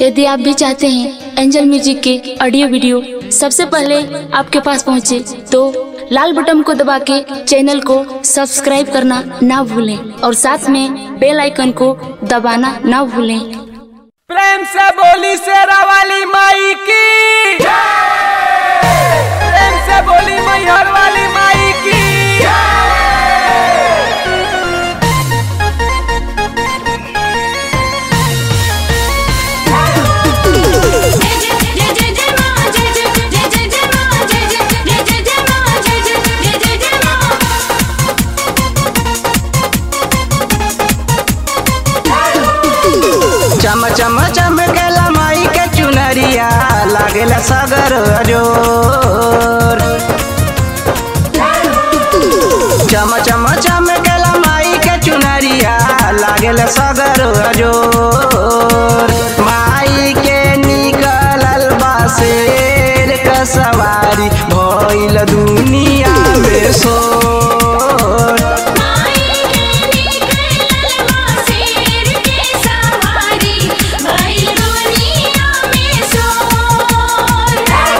यदि आप भी चाहते हैं एंजल म्यूजिक के ऑडियो वीडियो सबसे पहले आपके पास पहुंचे तो लाल बटन को दबा के चैनल को सब्सक्राइब करना ना भूलें और साथ में बेल आइकन को दबाना ना भूलें प्रेम से बोली शेरा वाली माई की प्रेम से बोली मैहर वाली माई की जय जय जय मां जय जय जय जय जय मां जय जय जय जय जय मां जय जय जय जय जय मां चम चम चमकेला माई के चुनरिया लागेला सगर अजोर चम चम चमकेला माई के चुनरिया लागेला सगर अजोर माई के निकलल बासेर क सवारी भइल दुनिया में सोर माई के निकलल मासेर के सवारी भइल दुनिया में सोर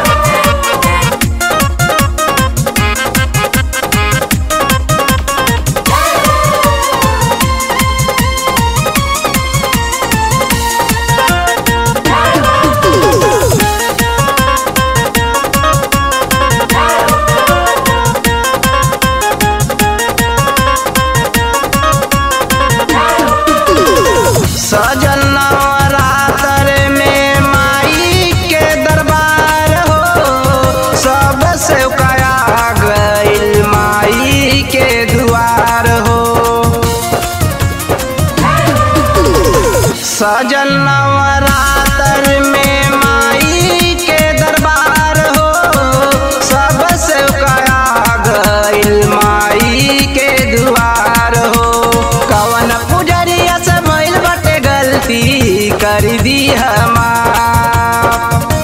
सजल नवरात्र में माई के दरबार हो सब से कया गइल माई के दुआर हो सजल नवरात्र में माई के दरबार हो सब से कया गइल माई के दुआर हो कवन पुजरिया से भइल बटे गलती कर दी हमार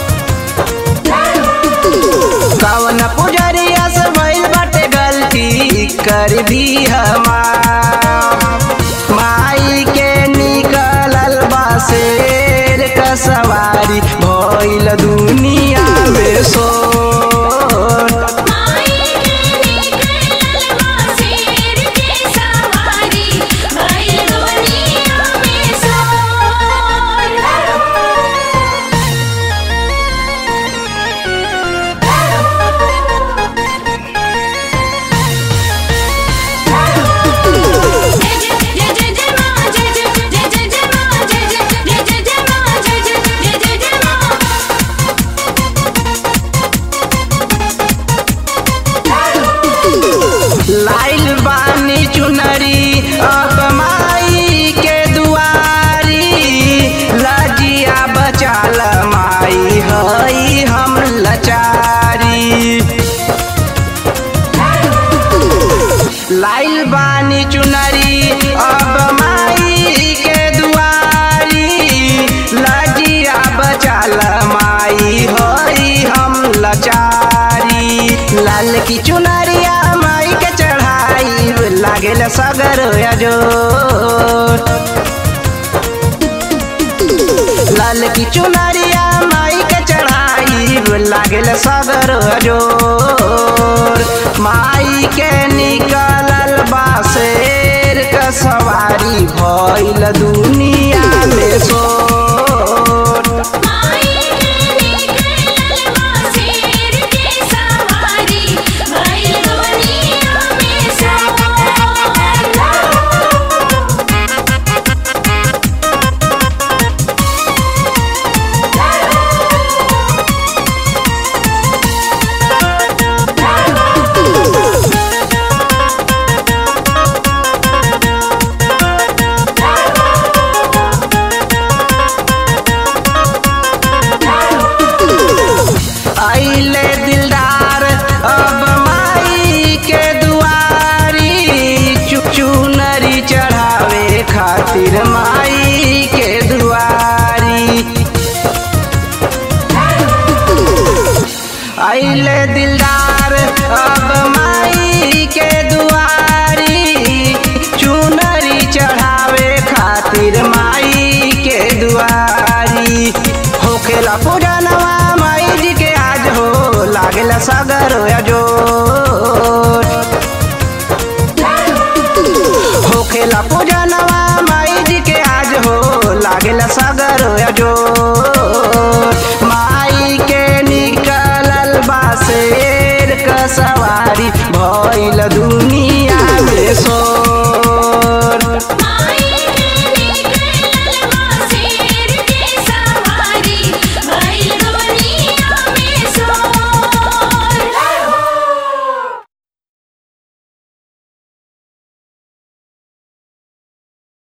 कवन पुजरिया से भइल बाटे गलती कर दी हमार माई के निकलल बासेर क सवारी भइल दुनिया में सोर माई के निकलल मासेर के सवारी भइल दुनिया में सोर जय जय जय जय मां जय जय जय जय जय मां जय जय जय जय जय मां जय जय जय जय जय मां लाइल बानी चुनरी अब माई के दुआरी लजिया बचाल माई हई हम लचारी लाइल बानी चुनरी अब माई के दुआरी लजिया बचाल माई हई हम लचारी लाल की चुनरिया माई के चढ़ाई लागेल सगर अजोर लाल की चुनरिया माई के चढ़ाई लागेल सगर अजोर माई के निकलल बासेर क सवारी भइल दुनिया में सोर माई के निकलल मासेर के सवारी भइल दुनिया में सोर सवारी होखेला पूजनवा माई जी के आज हो लागेला सगर अजोर होखेला पूजनवा माई जी के आज हो लागेला सगर अजोर माई के निकलल बासेर क सवारी भइल दुनिया में सो